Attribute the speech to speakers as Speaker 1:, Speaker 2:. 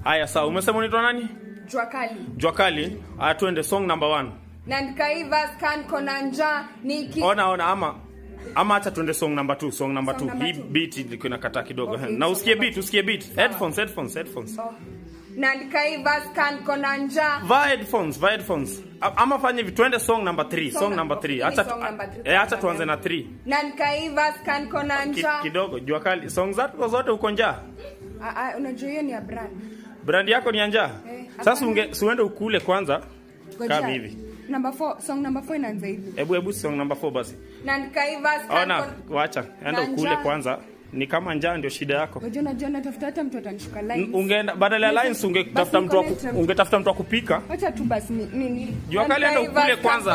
Speaker 1: haya sawa umesema unaitwa nani
Speaker 2: jua kali
Speaker 1: jua kali haya tuende song number one
Speaker 2: naandika hiva scan kona njaa niki
Speaker 1: ona ona ama ama acha tuende song number two song number
Speaker 2: Song
Speaker 1: two
Speaker 2: number
Speaker 1: hii
Speaker 2: two.
Speaker 1: beat ilikuwa inakataa kidogo
Speaker 2: Okay,
Speaker 1: na
Speaker 2: song
Speaker 1: usikie
Speaker 2: number
Speaker 1: beat usikie beat headphones headphones headphones
Speaker 2: oh. naandika hiva scan kona njaa
Speaker 1: vaa headphones vaa headphones A- ama fanye hivi tuende song number 3
Speaker 2: Song
Speaker 1: song
Speaker 2: number-
Speaker 1: number 3
Speaker 2: hii
Speaker 1: acha
Speaker 2: song number three.
Speaker 1: eh acha tuanze na 3
Speaker 2: naandika hiva scan kona
Speaker 1: Ki,
Speaker 2: njaa
Speaker 1: kidogo jua kali song zako zote uko njaa
Speaker 2: Ah, ah, unajua hiyo ni ya brand
Speaker 1: brand yako ni ya njaa
Speaker 2: Eh,
Speaker 1: sasa
Speaker 2: hapana.
Speaker 1: unge siuende ukule kwanza
Speaker 2: Ngoja.
Speaker 1: kama hivi
Speaker 2: number 4 song number 4 inaanza hivi
Speaker 1: hebu hebu song number 4 basi
Speaker 2: naandika hiva scan
Speaker 1: ona
Speaker 2: kona
Speaker 1: wacha enda
Speaker 2: Na
Speaker 1: ukule
Speaker 2: njaa.
Speaker 1: kwanza ni kama njaa ndio shida yako
Speaker 2: Unajua unajua natafuta hata mtu atanishuka line.
Speaker 1: ungeenda badala ya
Speaker 2: Basi-
Speaker 1: lines ungetafuta
Speaker 2: basi
Speaker 1: mtu wa ku-
Speaker 2: connect na-
Speaker 1: ungetafuta mtu wa kupika
Speaker 2: Acha tu basi ni ni.
Speaker 1: jua kali enda
Speaker 2: naandika
Speaker 1: ukule
Speaker 2: hiva scan
Speaker 1: kwanza